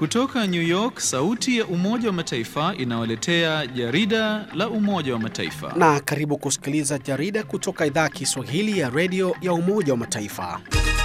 Kutoka New York, sauti ya Umoja wa Mataifa inawaletea jarida la Umoja wa Mataifa. Na karibu kusikiliza jarida kutoka idhaa ya Kiswahili ya redio ya Umoja wa Mataifa.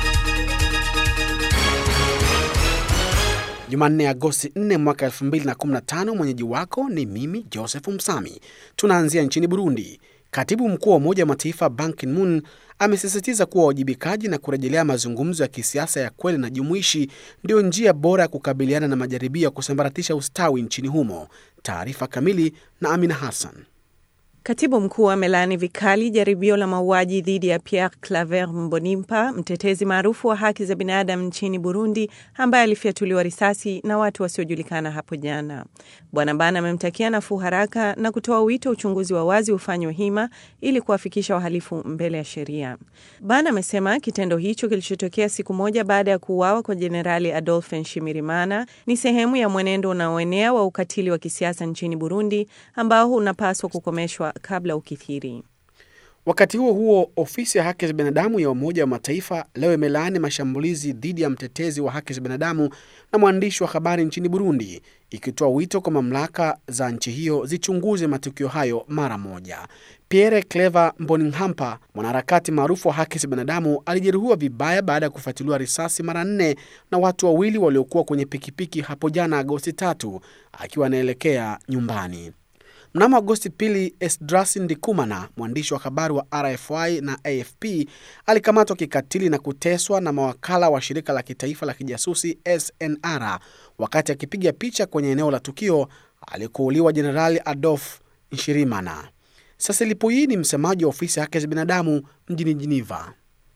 Jumanne, Agosti 4 mwaka 2015. Mwenyeji wako ni mimi Joseph Msami. Tunaanzia nchini Burundi. Katibu mkuu wa Umoja wa Mataifa Ban Ki-moon amesisitiza kuwa uwajibikaji na kurejelea mazungumzo ya kisiasa ya kweli na jumuishi ndiyo njia bora ya kukabiliana na majaribio ya kusambaratisha ustawi nchini humo. Taarifa kamili na Amina Hassan. Katibu mkuu amelaani vikali jaribio la mauaji dhidi ya Pierre Claver Mbonimpa, mtetezi maarufu wa haki za binadamu nchini Burundi, ambaye alifyatuliwa risasi na watu wasiojulikana hapo jana. Bwana Ban amemtakia nafuu haraka na kutoa wito uchunguzi wa wazi ufanywe hima ili kuwafikisha wahalifu mbele ya sheria. Ban amesema kitendo hicho kilichotokea siku moja baada ya kuuawa kwa Jenerali Adolphe Nshimirimana ni sehemu ya mwenendo unaoenea wa ukatili wa kisiasa nchini Burundi ambao unapaswa kukomeshwa kabla ukithiri. Wakati huo huo, ofisi ya haki za binadamu ya Umoja wa Mataifa leo imelaani mashambulizi dhidi ya mtetezi wa haki za binadamu na mwandishi wa habari nchini Burundi, ikitoa wito kwa mamlaka za nchi hiyo zichunguze matukio hayo mara moja. Pierre Clever Mbonimpa, mwanaharakati maarufu wa haki za binadamu, alijeruhiwa vibaya baada ya kufuatiliwa risasi mara nne na watu wawili waliokuwa kwenye pikipiki hapo jana Agosti tatu akiwa anaelekea nyumbani. Mnamo Agosti pili, Esdras Ndikumana, mwandishi wa habari wa RFI na AFP, alikamatwa kikatili na kuteswa na mawakala wa shirika la kitaifa la kijasusi SNR wakati akipiga picha kwenye eneo la tukio alikuuliwa Jenerali Adolf Nshirimana. Cecily Puyi ni msemaji wa ofisi ya haki za binadamu mjini Geneva.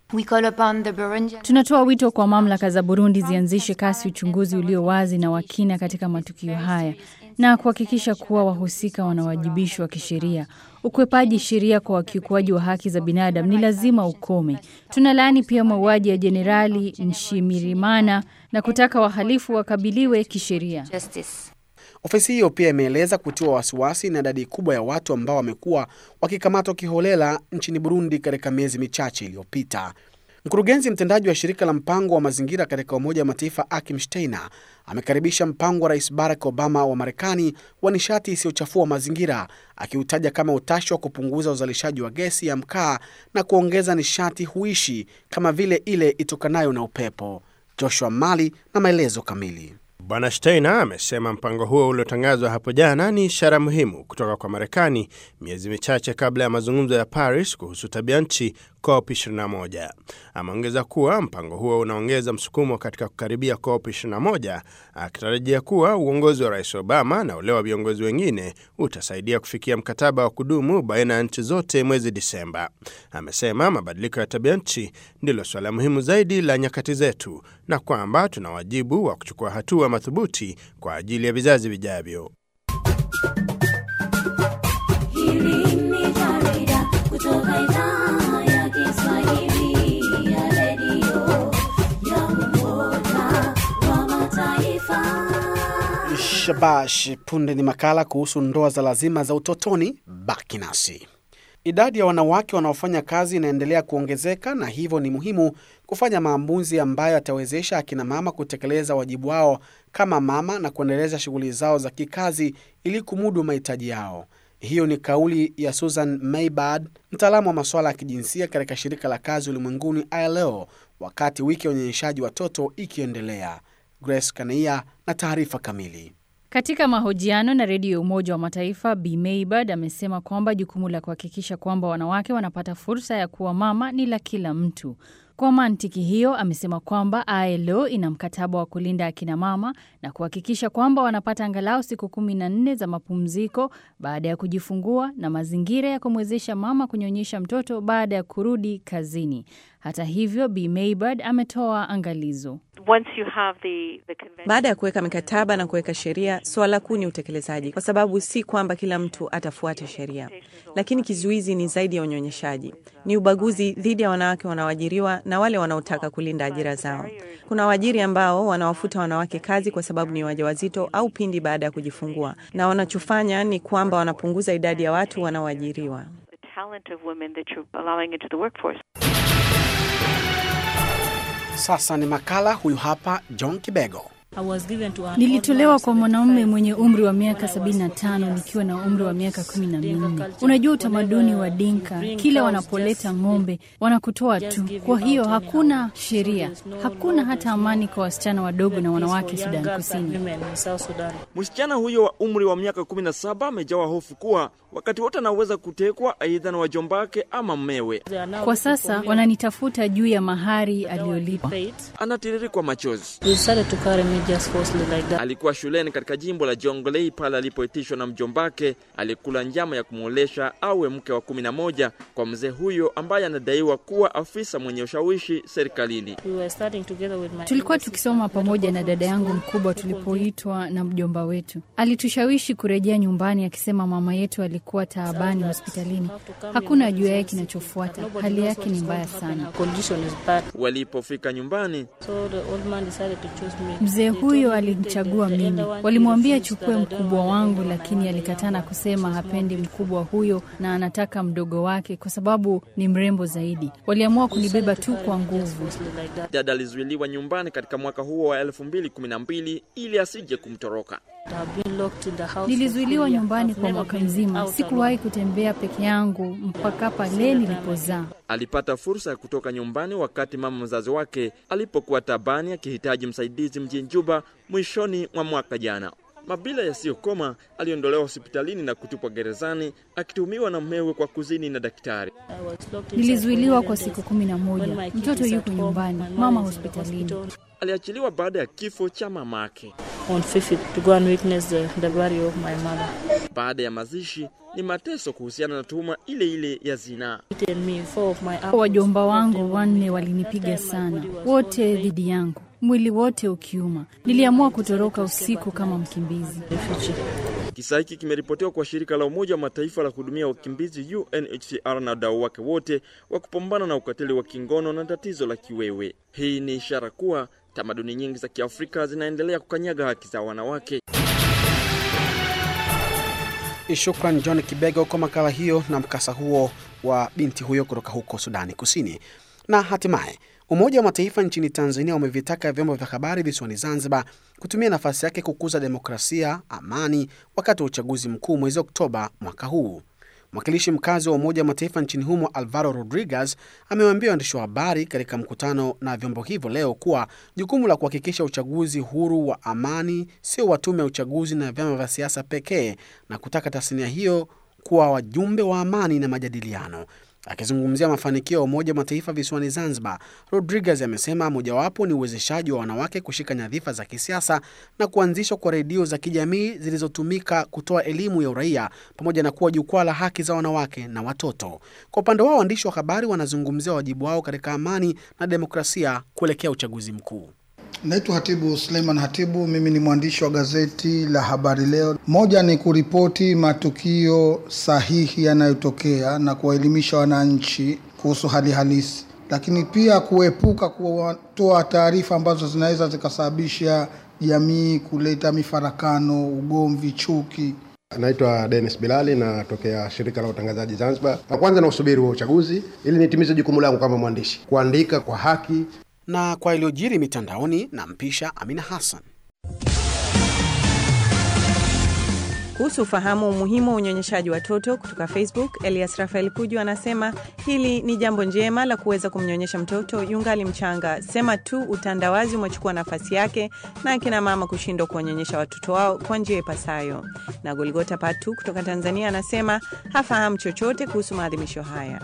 Tunatoa wito kwa mamlaka za Burundi zianzishe kasi uchunguzi ulio wazi na wa kina katika matukio haya na kuhakikisha kuwa wahusika wanawajibishwa kisheria. Ukwepaji sheria kwa wakiukuaji wa haki za binadamu ni lazima ukome. Tunalaani pia mauaji ya Jenerali Nshimirimana na kutaka wahalifu wakabiliwe kisheria. Ofisi hiyo pia imeeleza kutiwa wasiwasi na idadi kubwa ya watu ambao wamekuwa wakikamatwa kiholela nchini Burundi katika miezi michache iliyopita. Mkurugenzi mtendaji wa shirika la mpango wa mazingira katika Umoja wa Mataifa Akim Steiner amekaribisha mpango wa Rais Barack Obama wa Marekani wa nishati isiyochafua mazingira, akiutaja kama utashi wa kupunguza uzalishaji wa gesi ya mkaa na kuongeza nishati huishi kama vile ile itokanayo na upepo. Joshua Mali na maelezo kamili. Bwana Steiner amesema mpango huo uliotangazwa hapo jana ni ishara muhimu kutoka kwa Marekani miezi michache kabla ya mazungumzo ya Paris kuhusu tabia nchi COP 21. Ameongeza kuwa mpango huo unaongeza msukumo katika kukaribia COP 21, akitarajia kuwa uongozi wa Rais Obama na ule wa viongozi wengine utasaidia kufikia mkataba wa kudumu baina ya nchi zote mwezi Disemba. Amesema mabadiliko ya tabia nchi ndilo suala muhimu zaidi la nyakati zetu na kwamba tuna wajibu wa kuchukua hatua madhubuti kwa ajili ya vizazi vijavyo. Hili ni jarida kutoka idhaa ya Kiswahili ya redio ya Umoja wa Mataifa. Shabash, punde ni makala kuhusu ndoa za lazima za utotoni. Baki nasi. Idadi ya wanawake wanaofanya kazi inaendelea kuongezeka na hivyo ni muhimu kufanya maamuzi ambayo yatawezesha akina mama kutekeleza wajibu wao kama mama na kuendeleza shughuli zao za kikazi ili kumudu mahitaji yao. Hiyo ni kauli ya Susan Maybard, mtaalamu wa masuala ya kijinsia katika shirika la kazi ulimwenguni ILO, wakati wiki ya unyonyeshaji watoto ikiendelea. Grace Kanaia na taarifa kamili. Katika mahojiano na redio ya Umoja wa Mataifa, Bi Maybard amesema kwamba jukumu la kuhakikisha kwamba wanawake wanapata fursa ya kuwa mama ni la kila mtu. Kwa mantiki hiyo, amesema kwamba ILO ina mkataba wa kulinda akina mama na kuhakikisha kwamba wanapata angalau siku kumi na nne za mapumziko baada ya kujifungua na mazingira ya kumwezesha mama kunyonyesha mtoto baada ya kurudi kazini. Hata hivyo, Bi Maybard ametoa angalizo. Baada ya kuweka mikataba na kuweka sheria, swala kuu ni utekelezaji, kwa sababu si kwamba kila mtu atafuata sheria, lakini kizuizi ni zaidi ya unyonyeshaji, ni ubaguzi dhidi ya wanawake wanaoajiriwa na wale wanaotaka kulinda ajira zao. Kuna waajiri ambao wanawafuta wanawake kazi kwa sababu ni wajawazito au pindi baada ya kujifungua, na wanachofanya ni kwamba wanapunguza idadi ya watu wanaoajiriwa. Sasa ni makala. Huyu hapa John Kibego. Nilitolewa kwa mwanaume mwenye umri wa miaka 75 nikiwa na umri wa miaka kumi na minne. Unajua utamaduni wa Dinka, kila wanapoleta ng'ombe wanakutoa tu. Kwa hiyo hakuna sheria, hakuna hata amani kwa wasichana wadogo na wanawake Sudan Kusini. Msichana huyo wa umri wa miaka 17 amejawa hofu kuwa wakati wote anaweza kutekwa aidha na wajombake ama mmewe. Kwa sasa wananitafuta juu ya mahari aliyolipa. Anatiririkwa machozi. Alikuwa shuleni katika jimbo la Jonglei pale alipoitishwa na mjombake aliyekula njama ya kumwolesha awe mke wa kumi na moja kwa mzee huyo ambaye anadaiwa kuwa afisa mwenye ushawishi serikalini. Tulikuwa tukisoma pamoja na dada yangu mkubwa tulipoitwa na mjomba wetu. Alitushawishi kurejea nyumbani akisema mama yetu alikuwa taabani hospitalini. Hakuna ajuaye kinachofuata. Hali yake ni mbaya sana. Walipofika nyumbani, Mzee huyo alimchagua mimi. Walimwambia chukue mkubwa wangu, lakini alikataa na kusema hapendi mkubwa huyo na anataka mdogo wake kwa sababu ni mrembo zaidi. Waliamua kunibeba tu kwa nguvu. dada alizuiliwa nyumbani katika mwaka huo wa 2012 ili asije kumtoroka. Nilizuiliwa nyumbani kwa mwaka mzima. Sikuwahi kutembea peke yangu mpaka pale nilipozaa. Alipata fursa ya kutoka nyumbani wakati mama mzazi wake alipokuwa tabani akihitaji msaidizi mjini Juba mwishoni mwa mwaka jana. Mabila yasiyokoma aliondolewa hospitalini na kutupwa gerezani akituhumiwa na mmewe kwa kuzini na daktari. Nilizuiliwa kwa siku kumi na moja. Mtoto yuko nyumbani, mama hospitalini. Aliachiliwa baada ya kifo cha mamake. Baada ya mazishi ni mateso kuhusiana na tuhuma ile ile ya zinaa. Wajomba wangu wanne walinipiga sana, wote dhidi yangu, mwili wote ukiuma. Niliamua kutoroka usiku kama mkimbizi. Kisa hiki kimeripotiwa kwa shirika la Umoja wa Mataifa la kuhudumia wakimbizi UNHCR na wadau wake wote wa kupambana na ukatili wa kingono na tatizo la kiwewe. Hii ni ishara kuwa tamaduni nyingi za Kiafrika zinaendelea kukanyaga haki za wanawake. Shukran John Kibego kwa makala hiyo na mkasa huo wa binti huyo kutoka huko Sudani Kusini. Na hatimaye Umoja wa Mataifa nchini Tanzania umevitaka vyombo vya habari visiwani Zanzibar kutumia nafasi yake kukuza demokrasia, amani wakati wa uchaguzi mkuu mwezi Oktoba mwaka huu. Mwakilishi mkazi wa Umoja wa Mataifa nchini humo Alvaro Rodriguez amewaambia waandishi wa habari katika mkutano na vyombo hivyo leo kuwa jukumu la kuhakikisha uchaguzi huru wa amani sio wa tume ya uchaguzi na vyama vya siasa pekee, na kutaka tasnia hiyo kuwa wajumbe wa amani na majadiliano. Akizungumzia mafanikio ya Umoja wa Mataifa visiwani Zanzibar, Rodriguez amesema mojawapo ni uwezeshaji wa wanawake kushika nyadhifa za kisiasa na kuanzishwa kwa redio za kijamii zilizotumika kutoa elimu ya uraia pamoja na kuwa jukwaa la haki za wanawake na watoto. Kwa upande wao, waandishi wa habari wanazungumzia wajibu wao katika amani na demokrasia kuelekea uchaguzi mkuu. Naitwa Hatibu Suleiman Hatibu, mimi ni mwandishi wa gazeti la Habari Leo. Moja ni kuripoti matukio sahihi yanayotokea na kuwaelimisha wananchi kuhusu hali halisi, lakini pia kuepuka kutoa taarifa ambazo zinaweza zikasababisha jamii kuleta mifarakano, ugomvi, chuki. Naitwa Dennis Bilali, natokea shirika la utangazaji Zanzibar. Na kwanza na usubiri wa uchaguzi ili nitimize jukumu langu kama mwandishi, kuandika kwa haki Na kwa iliyojiri mitandaoni, na mpisha Amina Hassan. Kuhusu ufahamu umuhimu wa unyonyeshaji watoto kutoka Facebook, Elias Rafael Kuju anasema hili ni jambo njema la kuweza kumnyonyesha mtoto yungali mchanga, sema tu utandawazi umechukua nafasi yake na akina mama kushindwa kuwanyonyesha watoto wao kwa njia ipasayo. Na Goligota Patu kutoka Tanzania anasema hafahamu chochote kuhusu maadhimisho haya.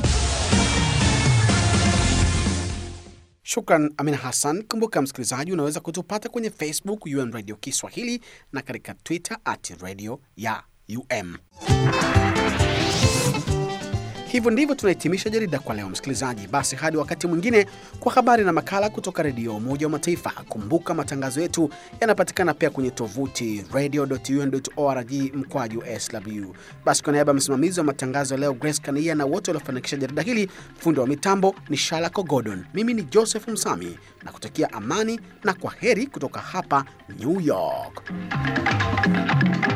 Shukran Amina Hassan. Kumbuka msikilizaji, unaweza kutupata kwenye Facebook UN Radio Kiswahili na katika Twitter at radio ya UM. Hivyo ndivyo tunahitimisha jarida kwa leo, msikilizaji. Basi hadi wakati mwingine kwa habari na makala kutoka redio Umoja wa Mataifa. Kumbuka matangazo yetu yanapatikana pia kwenye tovuti radio.un.org mkwaju sw. Basi kwa niaba ya msimamizi wa matangazo ya leo Grace Kania na wote waliofanikisha jarida hili, fundi wa mitambo ni Shalako Gordon, mimi ni Joseph Msami na kutakia amani na kwa heri kutoka hapa New York.